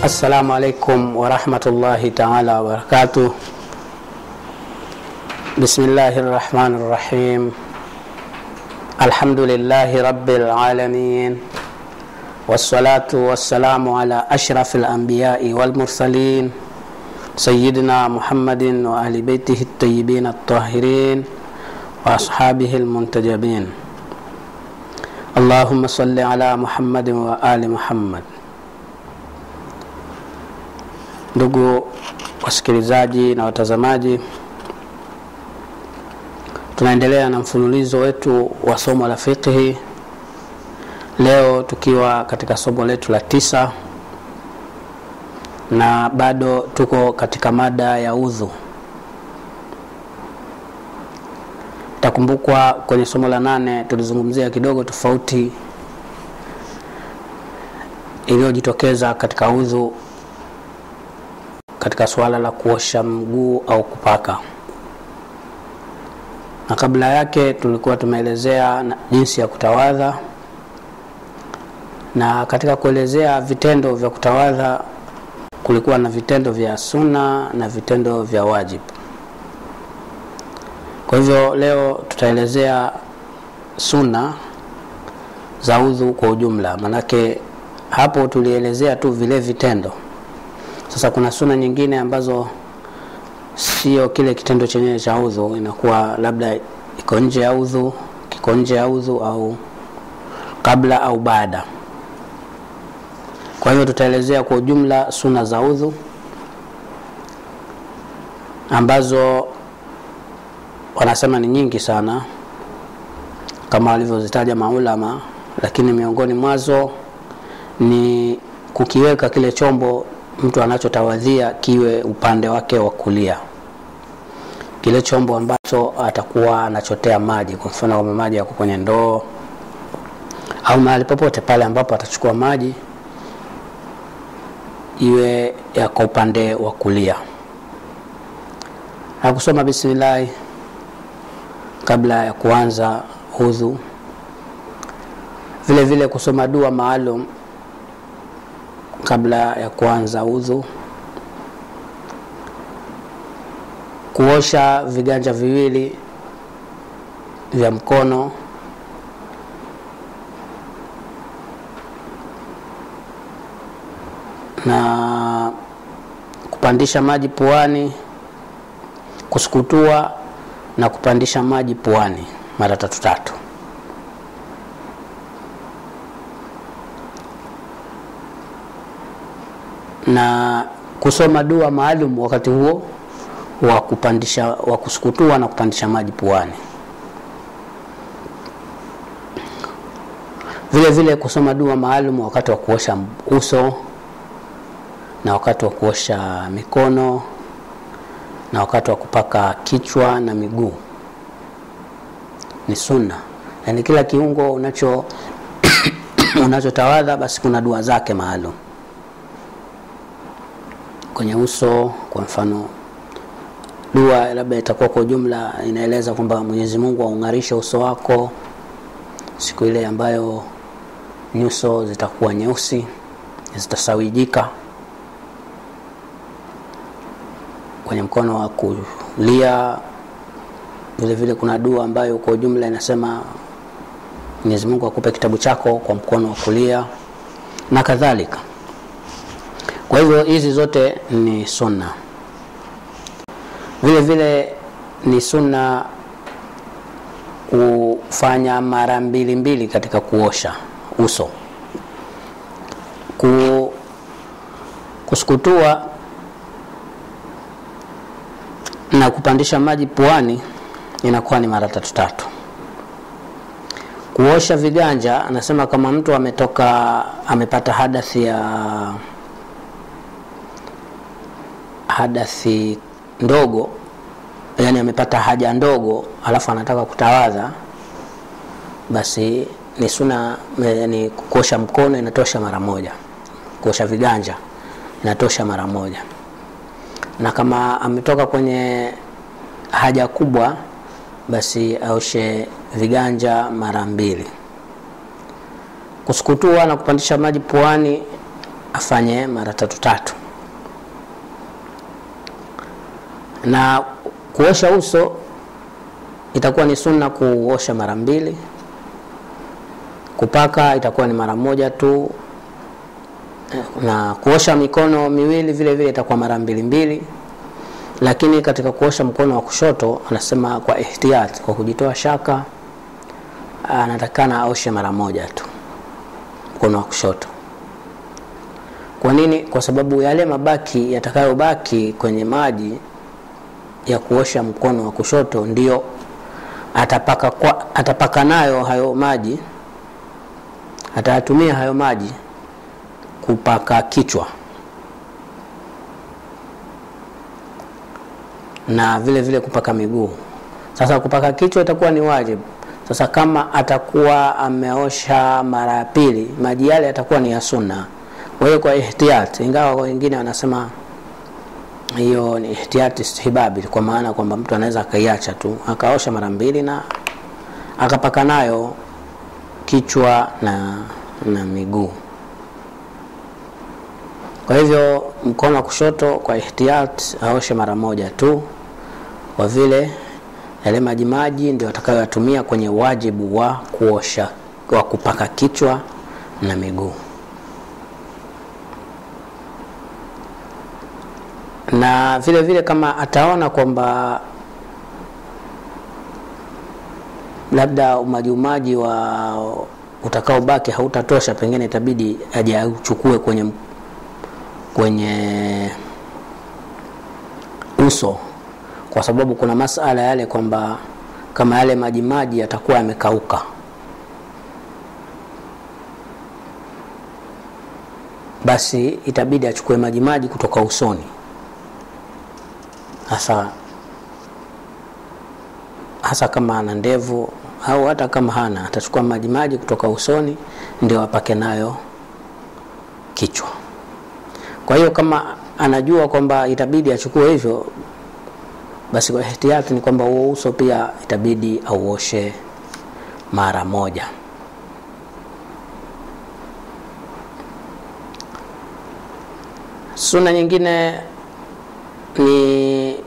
Assalamu alaikum warahmatullahi taala wabarakatuh. Bismillahi rahmani rahim. Alhamdulillahi rabbil alamin wassalatu wassalamu ala ashrafil anbiyai wal mursalin sayyidina Muhammadin wa ahli baitihi at-tayyibin at-tahirin wa ashabihi al-muntajabin. Allahumma salli ala Muhammadin wa ali Muhammad. Ndugu wasikilizaji na watazamaji, tunaendelea na mfululizo wetu wa somo la fiqhi, leo tukiwa katika somo letu la tisa na bado tuko katika mada ya udhu. Itakumbukwa kwenye somo la nane tulizungumzia kidogo tofauti iliyojitokeza katika udhu katika suala la kuosha mguu au kupaka, na kabla yake tulikuwa tumeelezea jinsi ya kutawadha, na katika kuelezea vitendo vya kutawadha kulikuwa na vitendo vya sunna na vitendo vya wajibu. Kwa hivyo leo tutaelezea sunna za udhu kwa ujumla, manake hapo tulielezea tu vile vitendo sasa kuna suna nyingine ambazo sio kile kitendo chenyewe cha udhu, inakuwa labda iko nje ya udhu, kiko nje ya udhu au kabla au baada. Kwa hiyo tutaelezea kwa ujumla suna za udhu ambazo wanasema ni nyingi sana kama walivyozitaja maulama, lakini miongoni mwazo ni kukiweka kile chombo mtu anachotawadhia kiwe upande wake wa kulia, kile chombo ambacho atakuwa anachotea maji. Kwa mfano, kama maji yako kwenye ndoo au mahali popote pale ambapo atachukua maji, iwe yako upande wa kulia, na kusoma bismillahi kabla ya kuanza udhu, vile vile kusoma dua maalum kabla ya kuanza udhu, kuosha viganja viwili vya mkono na kupandisha maji puani, kusukutua na kupandisha maji puani mara tatu tatu. na kusoma dua maalum wakati huo wa kupandisha wa kusukutua na kupandisha maji puani. Vile vile kusoma dua maalum wakati wa kuosha uso na wakati wa kuosha mikono na wakati wa kupaka kichwa na miguu ni sunna, yaani kila kiungo unacho unachotawadha basi kuna dua zake maalum kwenye uso. Kwa mfano, dua labda itakuwa kwa ujumla inaeleza kwamba Mwenyezi Mungu aung'arishe uso wako siku ile ambayo nyuso zitakuwa nyeusi, zitasawijika. Kwenye mkono wa kulia vile vile kuna dua ambayo kwa ujumla inasema Mwenyezi Mungu akupe kitabu chako kwa mkono wa kulia na kadhalika. Kwa hivyo hizi zote ni sunna. Vile vile ni sunna kufanya mara mbili mbili katika kuosha uso. Ku, kusukutua na kupandisha maji puani inakuwa ni mara tatu tatu. Kuosha viganja, anasema kama mtu ametoka amepata hadathi ya hadathi ndogo, yani amepata haja ndogo, alafu anataka kutawadha, basi ni suna, yani kuosha mkono inatosha mara moja, kuosha viganja inatosha mara moja, na kama ametoka kwenye haja kubwa, basi aoshe viganja mara mbili. Kusukutua na kupandisha maji puani afanye mara tatu tatu na kuosha uso itakuwa ni sunna kuosha mara mbili kupaka itakuwa ni mara moja tu na kuosha mikono miwili vile vile itakuwa mara mbili mbili lakini katika kuosha mkono wa kushoto anasema kwa ihtiyat kwa kujitoa shaka anatakana aoshe mara moja tu mkono wa kushoto kwa nini kwa sababu yale mabaki yatakayobaki kwenye maji ya kuosha mkono wa kushoto ndio atapaka, kwa, atapaka nayo hayo maji atayatumia hayo maji kupaka kichwa na vile vile kupaka miguu sasa kupaka kichwa itakuwa ni wajibu sasa kama atakuwa ameosha mara ya pili maji yale yatakuwa ni ya sunna kwa hiyo kwa ihtiyat ingawa wengine wanasema hiyo ni ihtiyati istihbabi kwa maana kwamba mtu anaweza akaiacha tu akaosha mara mbili na akapaka nayo kichwa na na miguu kwa hivyo mkono wa kushoto kwa ihtiyat aoshe mara moja tu kwa vile yale majimaji ndio atakayoyatumia kwenye wajibu wa kuosha wa kupaka kichwa na miguu na vile vile kama ataona kwamba labda umajiumaji wa utakaobaki hautatosha pengine itabidi aje auchukue kwenye kwenye uso kwa sababu kuna masala yale kwamba kama yale majimaji yatakuwa yamekauka basi itabidi achukue majimaji kutoka usoni hasa hasa kama ana ndevu au hata kama hana atachukua majimaji kutoka usoni ndio apake nayo kichwa kwa hiyo kama anajua kwamba itabidi achukue hivyo basi kwa ihtiyati ni kwamba huo uso pia itabidi auoshe mara moja suna nyingine ni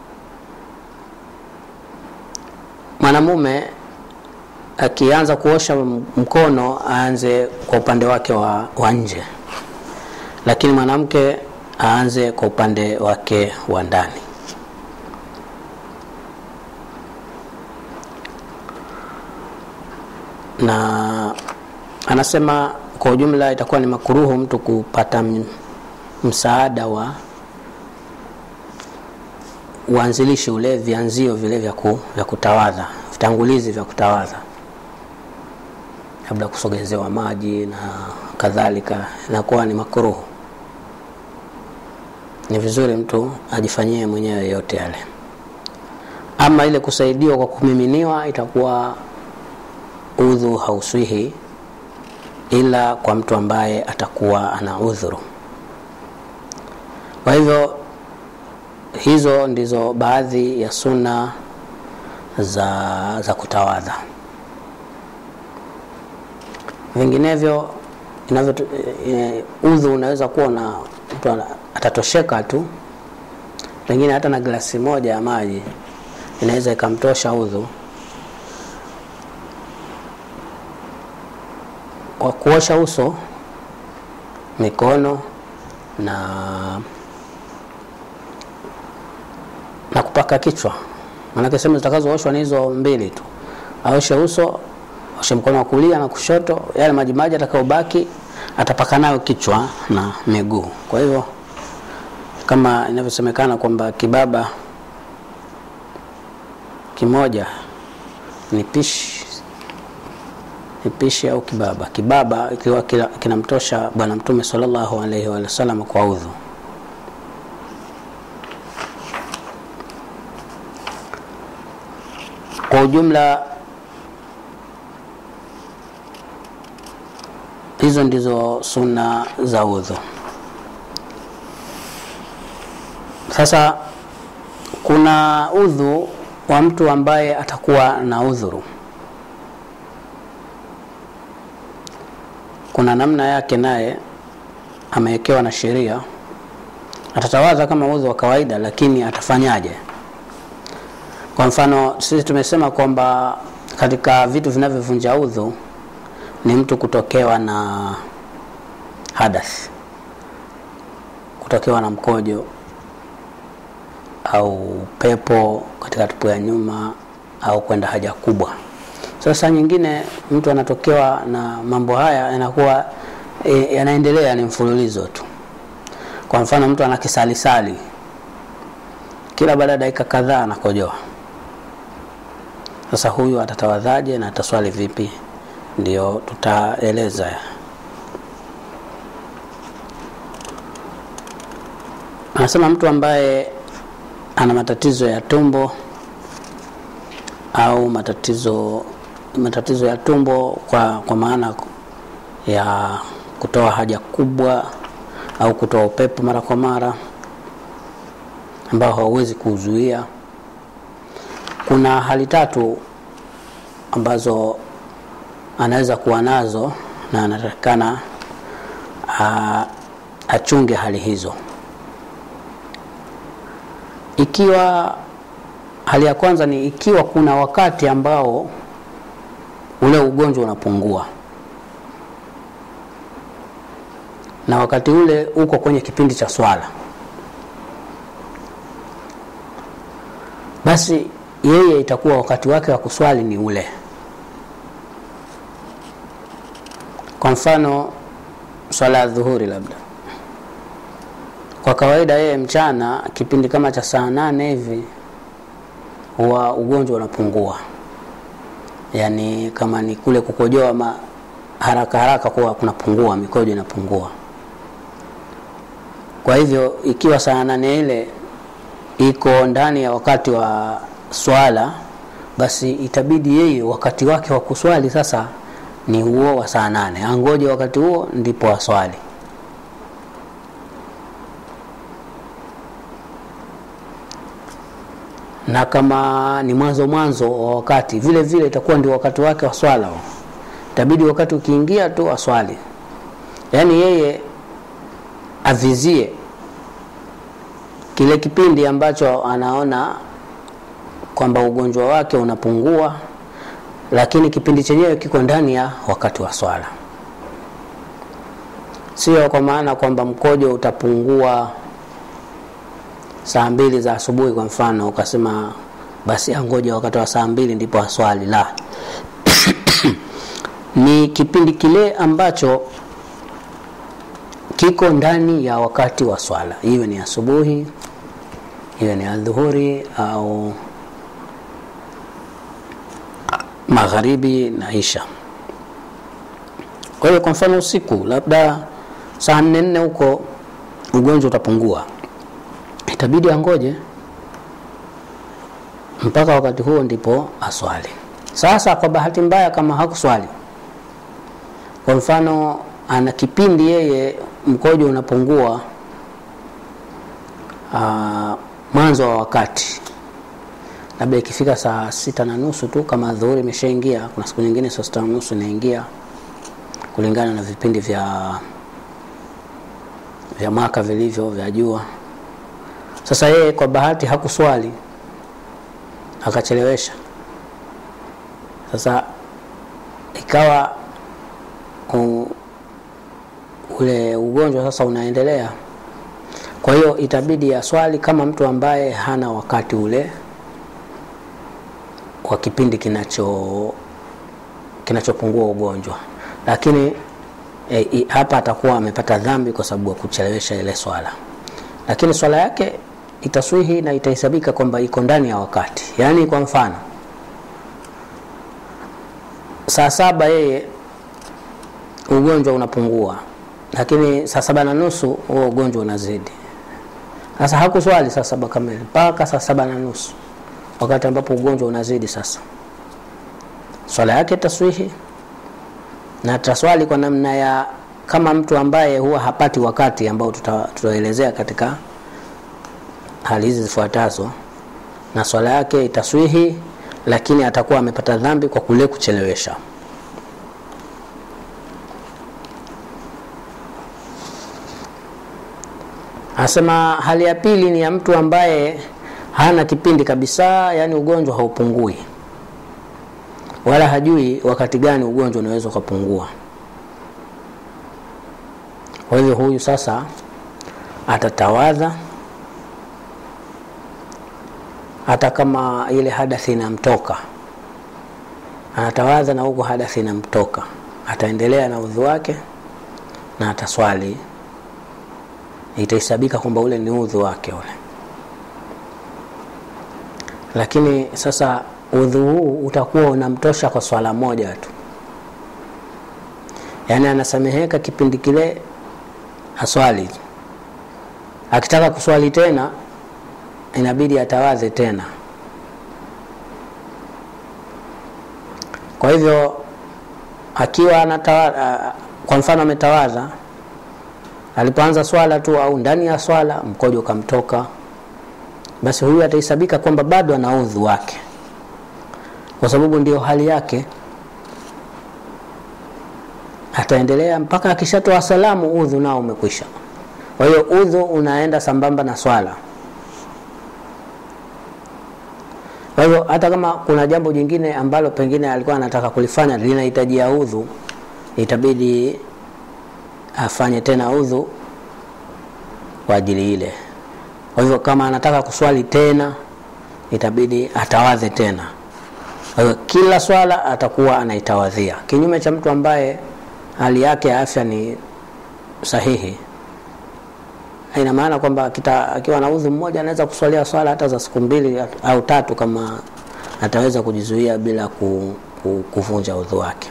mwanamume akianza kuosha mkono aanze kwa upande wake wa, wa nje lakini mwanamke aanze kwa upande wake wa ndani na anasema kwa ujumla itakuwa ni makuruhu mtu kupata msaada wa uanzilishi ule vianzio vile vya, ku, vya kutawadha vitangulizi vya kutawadha labda kusogezewa maji na kadhalika inakuwa ni makuruhu ni vizuri mtu ajifanyie mwenyewe yote yale ama ile kusaidiwa kwa kumiminiwa itakuwa udhu hauswihi ila kwa mtu ambaye atakuwa ana udhuru kwa hivyo hizo ndizo baadhi ya suna za, za kutawadha vinginevyo inavyo e, udhu unaweza kuwa na mtu atatosheka tu pengine hata na glasi moja ya maji inaweza ikamtosha udhu kwa kuosha uso mikono na na kupaka kichwa maanake sehemu zitakazooshwa ni hizo mbili tu aoshe uso oshe mkono wa kulia na kushoto yale majimaji atakayobaki atapaka nayo kichwa na miguu kwa hivyo kama inavyosemekana kwamba kibaba kimoja ni pishi ni pishi au kibaba kibaba ikiwa kinamtosha bwana mtume salllahu alaihi wasallam kwa udhu kwa ujumla hizo ndizo sunna za udhu sasa kuna udhu wa mtu ambaye atakuwa na udhuru kuna namna yake naye amewekewa na sheria atatawadha kama udhu wa kawaida lakini atafanyaje kwa mfano sisi tumesema kwamba katika vitu vinavyovunja udhu ni mtu kutokewa na hadath kutokewa na mkojo au pepo katika tupu ya nyuma au kwenda haja kubwa sasa nyingine mtu anatokewa na mambo haya yanakuwa e, yanaendelea ni mfululizo tu kwa mfano mtu ana kisalisali kila baada ya dakika kadhaa anakojoa sasa huyu atatawadhaje na ataswali vipi ndio tutaeleza anasema mtu ambaye ana matatizo ya tumbo au matatizo matatizo ya tumbo kwa, kwa maana ya kutoa haja kubwa au kutoa upepo mara kwa mara ambao hauwezi kuzuia kuna hali tatu ambazo anaweza kuwa nazo na anatakikana achunge hali hizo ikiwa hali ya kwanza ni ikiwa kuna wakati ambao ule ugonjwa unapungua na wakati ule uko kwenye kipindi cha swala basi yeye itakuwa wakati wake wa kuswali ni ule kwa mfano swala ya dhuhuri labda kwa kawaida yeye mchana kipindi kama cha saa nane hivi huwa ugonjwa unapungua yaani kama ni kule kukojoa ma haraka haraka kuwa kunapungua mikojo inapungua kwa hivyo ikiwa saa nane ile iko ndani ya wakati wa swala basi itabidi yeye wakati wake wa kuswali sasa ni huo wa saa nane angoje wakati huo ndipo aswali na kama ni mwanzo mwanzo wa wakati vile vile itakuwa ndio wakati wake wa swala itabidi wakati ukiingia tu aswali yaani yeye avizie kile kipindi ambacho anaona kwamba ugonjwa wake unapungua lakini kipindi chenyewe kiko ndani ya wakati wa swala sio kwa maana kwamba mkojo utapungua saa mbili za asubuhi kwa mfano ukasema basi angoja wakati wa saa mbili ndipo aswali la ni kipindi kile ambacho kiko ndani ya wakati wa swala iwe ni asubuhi iwe ni adhuhuri au magharibi na isha kwa hiyo kwa mfano usiku labda saa nne nne huko ugonjwa utapungua itabidi angoje mpaka wakati huo ndipo aswali sasa kwa bahati mbaya kama hakuswali kwa mfano ana kipindi yeye mkojo unapungua aa, mwanzo wa wakati labda ikifika saa sita na nusu tu kama dhuhuri imeshaingia kuna siku nyingine saa sita na nusu inaingia kulingana na vipindi vya vya mwaka vilivyo vya jua sasa yeye kwa bahati hakuswali akachelewesha sasa ikawa u, ule ugonjwa sasa unaendelea kwa hiyo itabidi aswali kama mtu ambaye hana wakati ule kwa kipindi kinacho kinachopungua ugonjwa lakini e, i, hapa atakuwa amepata dhambi kwa sababu ya kuchelewesha ile swala lakini swala yake itaswihi na itahesabika kwamba iko ndani ya wakati yaani kwa mfano saa saba yeye ugonjwa unapungua lakini saa saba na nusu huo ugonjwa unazidi sasa hakuswali saa saba kamili mpaka saa saba na nusu wakati ambapo ugonjwa unazidi sasa swala yake taswihi na taswali kwa namna ya kama mtu ambaye huwa hapati wakati ambao tutaelezea katika hali hizi zifuatazo na swala yake itaswihi lakini atakuwa amepata dhambi kwa kule kuchelewesha anasema hali ya pili ni ya mtu ambaye hana kipindi kabisa yani ugonjwa haupungui wala hajui wakati gani ugonjwa unaweza ukapungua kwa hivyo huyu sasa atatawadha hata kama ile hadathi inamtoka anatawadha na huku hadathi inamtoka ataendelea na udhu wake na ataswali itahesabika kwamba ule ni udhu wake ule lakini sasa udhu huu utakuwa unamtosha kwa swala moja tu yaani anasameheka kipindi kile aswali akitaka kuswali tena inabidi atawadhe tena kwa hivyo akiwa anatawadha kwa mfano ametawadha alipoanza swala tu au ndani ya swala mkojo ukamtoka basi huyu atahesabika kwamba bado ana udhu wake kwa sababu ndio hali yake ataendelea mpaka akishatoa salamu udhu nao umekwisha kwa hiyo udhu unaenda sambamba na swala kwa hivyo hata kama kuna jambo jingine ambalo pengine alikuwa anataka kulifanya linahitajia udhu itabidi afanye tena udhu kwa ajili ile kwa hivyo kama anataka kuswali tena itabidi atawadhe tena kwa hivyo kila swala atakuwa anaitawadhia kinyume cha mtu ambaye hali yake ya afya ni sahihi ina maana kwamba akiwa na udhu mmoja anaweza kuswalia swala hata za siku mbili au tatu kama ataweza kujizuia bila ku, ku, kuvunja udhu wake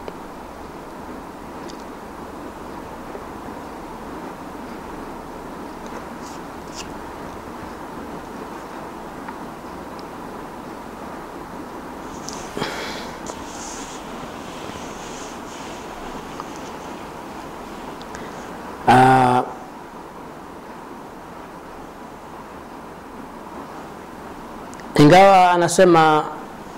uh, ingawa anasema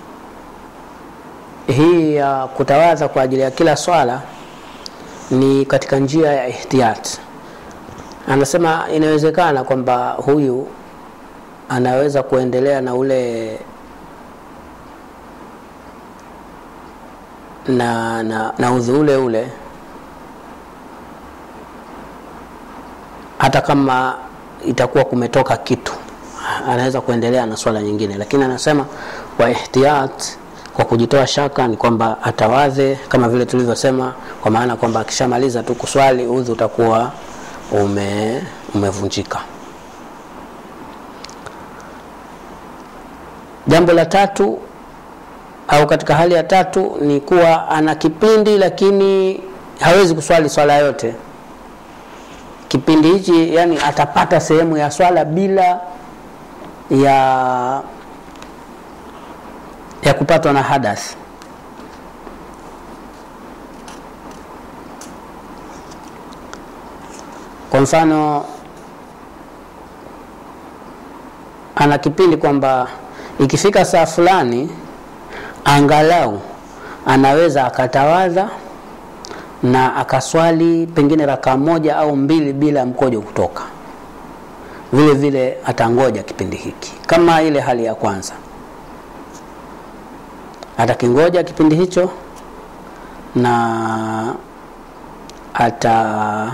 hii ya uh, kutawadha kwa ajili ya kila swala ni katika njia ya ihtiyat anasema inawezekana kwamba huyu anaweza kuendelea na ule na na, na udhu ule ule hata kama itakuwa kumetoka kitu anaweza kuendelea na swala nyingine lakini anasema kwa ihtiyat kwa kujitoa shaka ni kwamba atawadhe kama vile tulivyosema kwa maana kwamba akishamaliza tu kuswali udhu utakuwa ume, umevunjika jambo la tatu au katika hali ya tatu ni kuwa ana kipindi lakini hawezi kuswali swala yote kipindi hichi yani atapata sehemu ya swala bila ya ya kupatwa na hadath kwa mfano ana kipindi kwamba ikifika saa fulani angalau anaweza akatawadha na akaswali pengine rakaa moja au mbili bila mkojo kutoka vile vile atangoja kipindi hiki kama ile hali ya kwanza atakingoja kipindi hicho na ata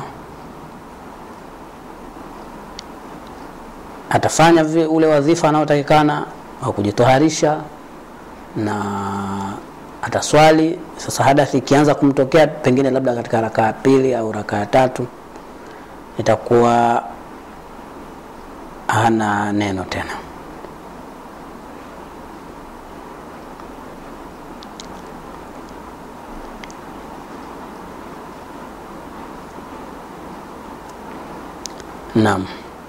atafanya ule wadhifa anaotakikana wa kujitoharisha na ataswali sasa hadathi ikianza kumtokea pengine labda katika rakaa ya pili au rakaa ya tatu itakuwa hana neno tena naam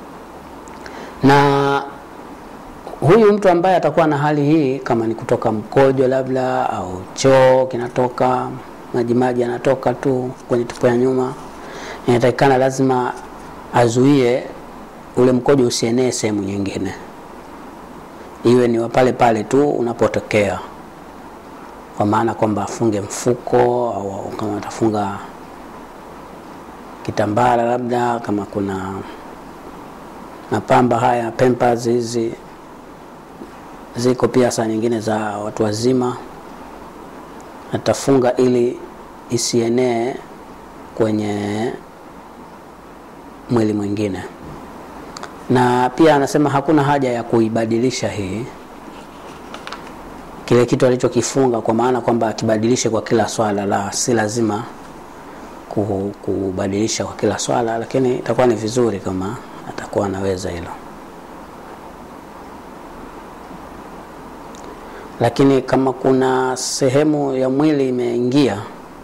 na huyu mtu ambaye atakuwa na hali hii kama ni kutoka mkojo labda au choo kinatoka majimaji yanatoka tu kwenye tupo ya nyuma inatakikana lazima azuie ule mkojo usienee sehemu nyingine iwe ni pale pale tu unapotokea kwa maana kwamba afunge mfuko au kama atafunga kitambara labda kama kuna mapamba haya pampers hizi ziko pia saa nyingine za watu wazima atafunga ili isienee kwenye mwili mwingine na pia anasema hakuna haja ya kuibadilisha hii kile kitu alichokifunga kwa maana kwamba akibadilishe kwa kila swala la si lazima ku- kubadilisha kwa kila swala lakini itakuwa ni vizuri kama atakuwa anaweza hilo lakini kama kuna sehemu ya mwili imeingia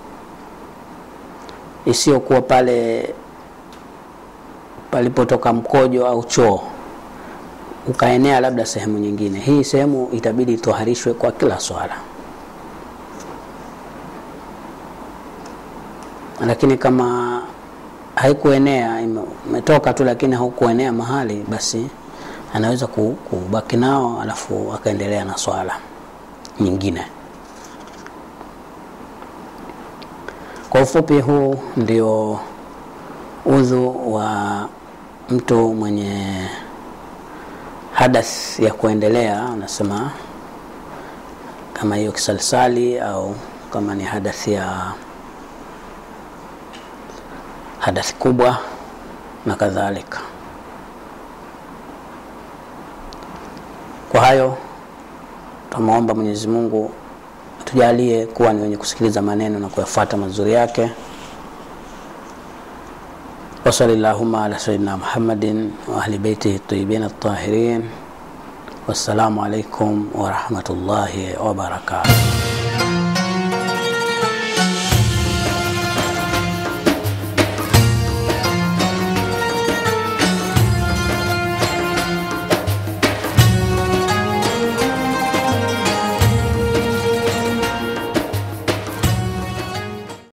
isiyokuwa pale palipotoka mkojo au choo ukaenea labda sehemu nyingine hii sehemu itabidi itoharishwe kwa kila swala lakini kama haikuenea ime- umetoka tu lakini haukuenea mahali basi anaweza ku- kubaki nao alafu akaendelea na swala nyingine kwa ufupi huu ndio udhu wa mtu mwenye hadath ya kuendelea anasema kama hiyo kisalsali au kama ni hadath ya hadathi kubwa na kadhalika kwa hayo tunamwomba mwenyezi mungu tujalie kuwa ni wenye kusikiliza maneno na kuyafuata mazuri yake وصل اللهم على سيدنا محمد وأهل بيته الطيبين الطاهرين والسلام عليكم ورحمة الله وبركاته